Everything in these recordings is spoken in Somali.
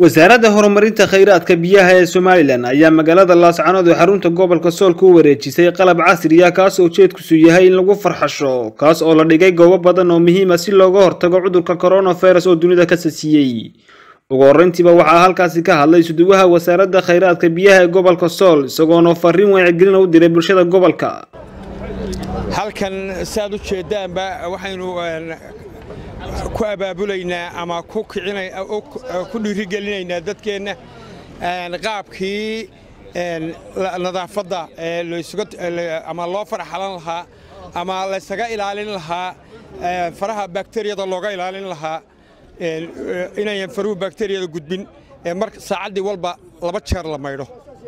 wasaaradda horumarinta khayraadka biyaha ee somalilan ayaa magaalada laascanood ee xarunta gobolka sool ku wareejisay qalab casri ah kaas oo ujeedkiisu yahay in lagu farxasho kaas oo la dhigay goobo badan oo muhiima si looga hortago cudurka coronavirus oo dunida ka sasiiyey ugu horreyntiiba waxaa halkaasi ka hadlay suduwaha wasaaradda khayraadka biyaha ee gobolka sool isagoona fariin wacyigelina u diray bulshada gobolka halkan saad u jeeddaanba waxaynu ku abaabulaynaa ama ku dhiirigelinaynaa dadkeenna qaabkii nadaafadda ama loo farxalan lahaa ama laysaga ilaalin lahaa faraha bakteriyada looga ilaalin lahaa inayan faruhu bakteriyada gudbin mar saacaddii walba laba jeer la maydho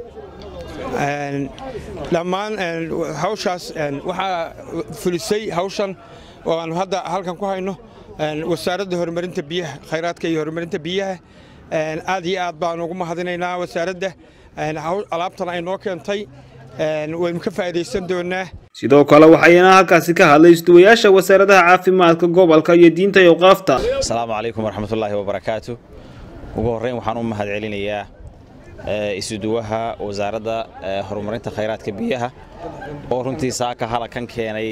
dhammaan hawshaas waxaa fulisay hawshan oo aanu hadda halkan ku hayno wasaaradda horumarinta biyaha khayraadka iyo horumarinta biyaha aad iyo aad baanu ugu mahadinaynaa wasaaradda alaabtan ay noo keentay waynu ka faa'iidaysan doonaa sidoo kale waxayna halkaasi ka hadlay isduwayaasha wasaaradaha caafimaadka gobolka iyo diinta iyo qaafta asalaamu calaykum waraxmatullaahi wabarakaatu ugu horreyn waxaan u mahad celinayaa isuduwaha wasaaradda horumarinta khayraadka biyaha oo runtii saaka halakan keenay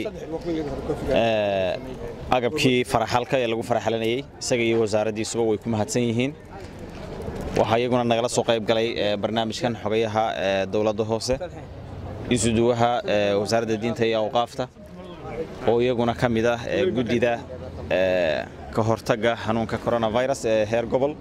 agabkii faraxalka ee lagu faraxalanayey isaga iyo wasaaraddiisuba way ku mahadsan yihiin waxaa iyaguna nagala soo qayb galay barnaamijkan xogayaha dowladda hoose isuduwaha wasaaradda diinta iyo awqaafta oo iyaguna ka mid ah guddida ka hortagga xanuunka coronavirus ee heer gobol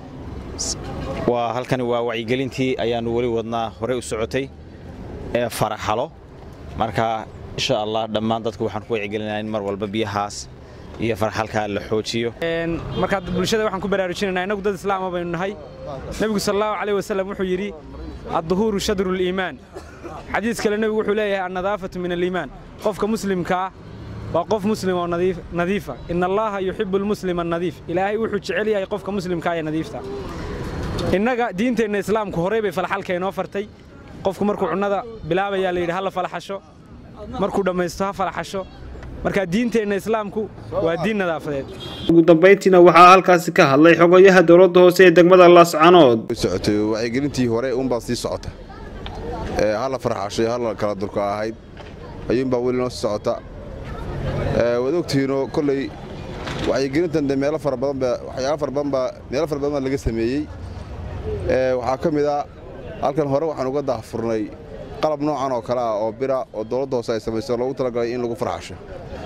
waa halkani waa wacyigelintii ayaannu weli wadnaa horey u socotay ee faraxalo marka insha allah dhammaan dadku waxaan ku wacyigelinaa in mar walba biyahaas iyo farxalkaa la xoojiyo markaa bulshada waxaan ku baraarujinaynaa innagu dad islaama baynu nahay nebigu sal allahu calayh wasalam wuxuu yidhi adduhuuru shadru liimaan xadiis kale nebigu wuxuu leeyahay annadaafatu min aliimaan qofka muslimkaa waa qof muslim oo nadiifa ina allaaha yuxibu almuslima annadiif ilaahay wuxuu jecel yahay qofka muslimkaa ee nadiifta innaga diinteenna islaamku horey bay falaxalka inoo fartay qofku markuu cunnada bilaabayaa la yidhi ha la falaxasho markuu dhammaysto ha falaxasho markaa diinteenna islaamku waa diin nadaafadeed ugu dambayntiina waxaa halkaasi ka hadlay xogayaha dowladda hoose ee degmada laascanood socotay wacyigelintii hore uunbaa sii socota ha la farxashay ha la kala durka ahayd ayuunbaa weli noo sii socota waad ogtihiinoo kolley wacyigelintan de meelo fara badan baa waxyaalo fara badan baa meelo fara badan baa laga sameeyey waxaa ka mid ah halkan hore waxaan uga daahfurnay qalab noocan oo kale ah oo bira oo dowladda hoose ay samayso loogu talagalay in lagu farxasho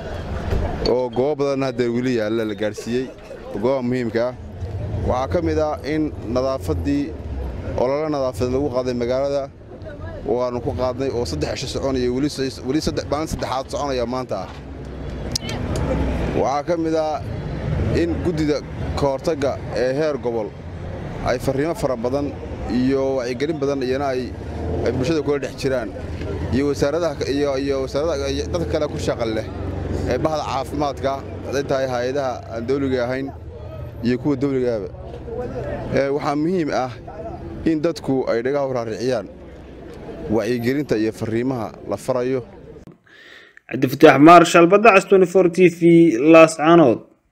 oo goobo badanna haddee weli yaalla la gaadhsiiyey goobaha muhiimka ah waxaa ka mid ah in nadaafaddii olole nadaafadeed lagu qaaday magaalada waannu ku qaadnay oo saddex cisho soconaya weli maalin saddexaad soconaya maanta ah waxaa ka mid ah in guddida ka hortagga ee heer gobol ay farriimo fara badan iyo wacyigelin badan iyana ay bulshada kula dhex jiraan iyo wasaaradaaiyo wasaarada dadka kale ku shaqal leh ee bahda caafimaadka hadday tahay hay-adaha aan dawliga ahayn iyo kuwa dawligaaba waxaa muhiim ah in dadku ay dhagaha waraariciyaan wacyigelinta iyo farriimaha la farayo cabdifataax maarshal badda cas t v laascanood